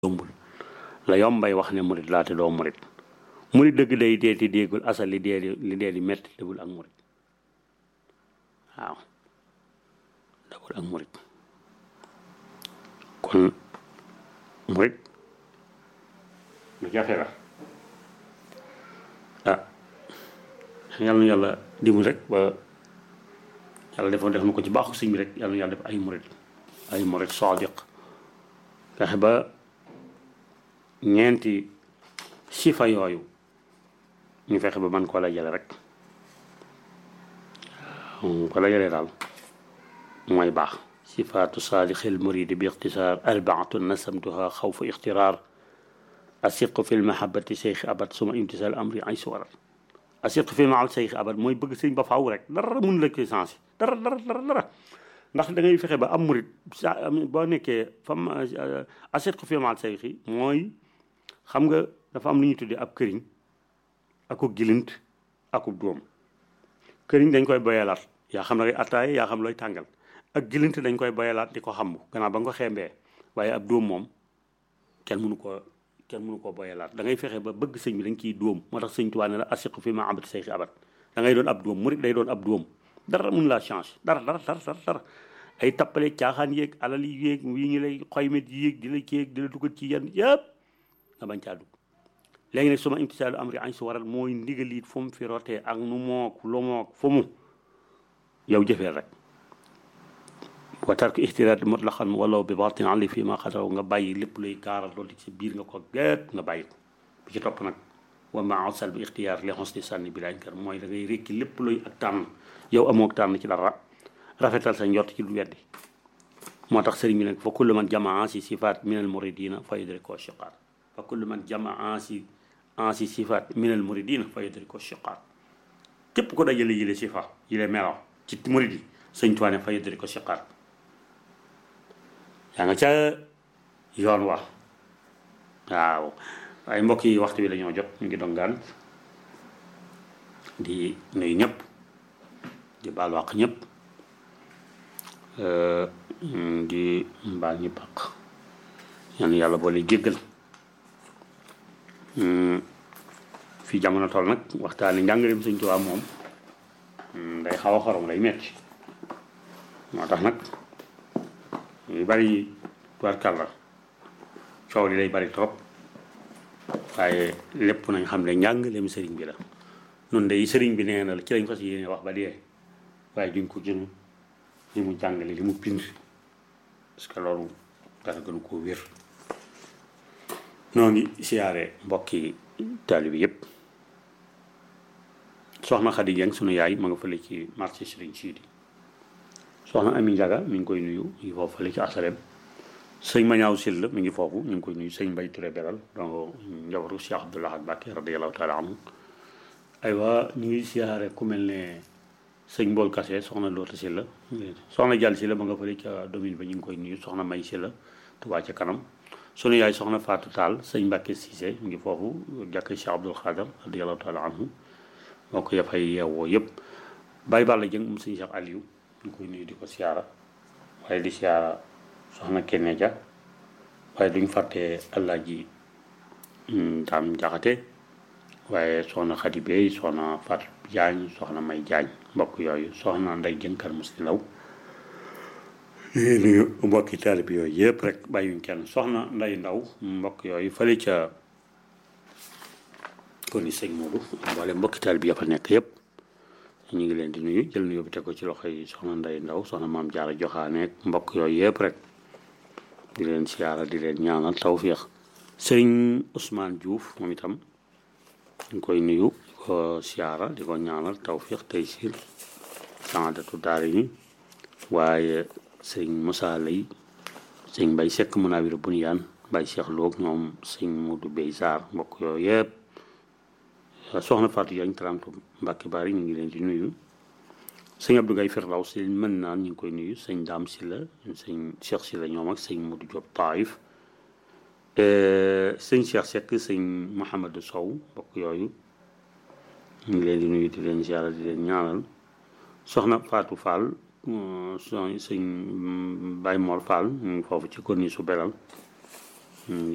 yombul la yombay wax ne murit laa te doo murit murit dëgg day dee ti déegul asal li dee di li dee di metti dëggul ak murit waaw dëggul ak murit kon murit lu jafe la ah yàlla na yàlla dimbali rek ba yàlla defoon def na ko ci baaxu sëñ bi rek yàlla na yàlla def ay murit ay murit sadiq fexe ba ñeenti sifa yooyu ñu fexe ba man koo la jële rek ko la jëlee daal mooy baax sifaatu saalixil muridi bi ixtisaar arbaatu nasamtuha xawfa ixtiraar asiqu fi lmahabati cheikh abad suma imtisal amri ay suwarat asiqu fi lmahabati cheikh abad mooy bëgg sëñ ba faaw rek dara mun la koy sensé dara dara dara dara ndax da ngay fexe ba am murit sa boo nekkee fam asiqu fi lmahabati cheikh mooy xam nga dafa am lu ñuy tuddee ab këriñ akub gilint akub doom këriñ dañ koy boyalaat yaa xam ne attaaye yaa xam looy tàngal ak gilint dañ koy boyalaat di ko xam gannaaw ba nga ko xeembee waaye ab dóom moom kenn mënu ko kenn mënu koo boyalaat da ngay fexe ba bëgg sëñ bi dañ ciy dóom moo tax sëñ Tuubaa ne la asiqu fi ma abat say abat da ngay doon ab dóom murit day doon ab dóom dara mun laa change dara dara dara dara dara ay tappale caaxaan yéeg alal yi yéeg yi ñu lay xoymet yi yéeg di la kéeg di la dugal ci yenn yëpp nga bañ caa dugg léegi nag suma imtisaalu amri añ su waral mooy ndigalit fu mu fi rotee ak nu mook lu mook fu mu yow jëfeel rek wa tark ixtiraat mutlaqan walaw bi batin ali fii ma xadaw nga bàyyi lépp luy gaaral loolu ci biir nga ko géet nga bàyyi ko bi ci topp nag wa ma asal bi ixtiyaar li xos di sànni bi lañ kër mooy da ngay rékki lépp luy ak tànn yow amook tànn ci dara rafetal sa njort ci lu weddi moo tax sëriñ bi nag fa kullu man jamaa si sifaat min al muridina fa yudriko shiqaar fa kullu man jamaa si ansi sifaat min al muridina fa yudriko shiqaar képp ko dajale yile sifa yile melaw ci murid yi sëñ Tuubaa ne fa yudriko shiqaar yaa nga ca yoon wa waaw waaye mbokk yi waxtu bi la ñoo jot ñu ngi dongaan di nuyu ñëpp di baal wàq ñëpp di mbaal ñi paq yan yàlla boole jéggal fii jamono toll nag waxtaani njàngaleem Sëñ Tuubaa moom day xaw a xorom day metti moo tax nag yu bari tubarkàlla coow li day bari trop waaye lépp nañ xam ne njàngaleem sëriñ bi la noonu day sëriñ bi nee na la ci lañ fas yéene wax ba dee waaye duñ ko jënu li mu jàngale li mu bind parce que loolu dara gënu koo wér noo ngi siyaare mbokki taalibi yëpp soxna Xadi Jeng sunu yaay ma nga fële ci marché Sëriñ Siidi soxna Ami Njaga mi ngi koy nuyu mi ngi foofu fële ci asalem sëñ Mañaaw Sill mi ngi foofu ñu ngi koy nuyu sëñ Mbay Ture Beral donc njabaru Cheikh Abdoulaye Mbacke radiallahu taala anhu aywa ñu ngi siyaare ku mel ne sëñ Mbool Kase soxna Loota Silla soxna Jàll Silla ma nga fële ca domine ba ñu ngi koy nuyu soxna May Silla Tuubaa ca kanam sunu yaay soxna Fatou Tall sëñ Mbacke Cissé mu ngi foofu jàkk Cheikh Abdoul Khadar radiallahu taala anhu moo ko yafay yeewoo yëpp Baye Balla Jëng moom sëñ Cheikh Aliou ñu koy nuyu di ko siyaara waaye di siyaara soxna Kenne Dia waaye duñ fàtte Alaaji Daam Jaxate waaye soxna Xadi Bey soxna Fat Jaañ soxna May Jaañ mbokk yooyu soxna Nday Jënkar Musti Law nuyu mbokki taalib yooyu yëpp rek bàyyuñ kenn soxna Nday Ndaw mbokk yooyu fële ca kon ni sëñ Moodu mboole mbokki taalib ya fa nekk yëpp ñu ngi leen di nuyu jël nuyu bi teg ko ci loxo yi soxna Nday Ndaw soxna Maam Jaara Joxaaneek mbokk yooyu yëpp rek di leen siyaara di leen ñaanal tawfiix sëriñ Ousmane Diouf moom itam ñu koy nuyu di ko siyaara di ko ñaanal tawfiix tey siir saadatu daari ni waaye sëriñ Moussa Lay sëriñ Mbay Sekk Munawir Bunyaan Mbay Cheikh Loog ñoom sëriñ Modou Bey Sarr mbokk yooyu yëpp soxna Fatou Diagne tarantu Mbàkke Bari ñu ngi leen di nuyu sëñ Abdou Gaye Firdaw si mën naan ñu ngi koy nuyu sëñ Daam Silla sëñ Cheikh Silla ñoom ak sëñ Modou Diop Taïf sëñ Cheikh Seck sëñ Mouhamadou Sow mbokk yooyu ñu ngi leen di nuyu di leen ziara di leen ñaanal soxna Fatou Fall sëñ Baye Mor Fall ñu ngi foofu ci corniche su Belal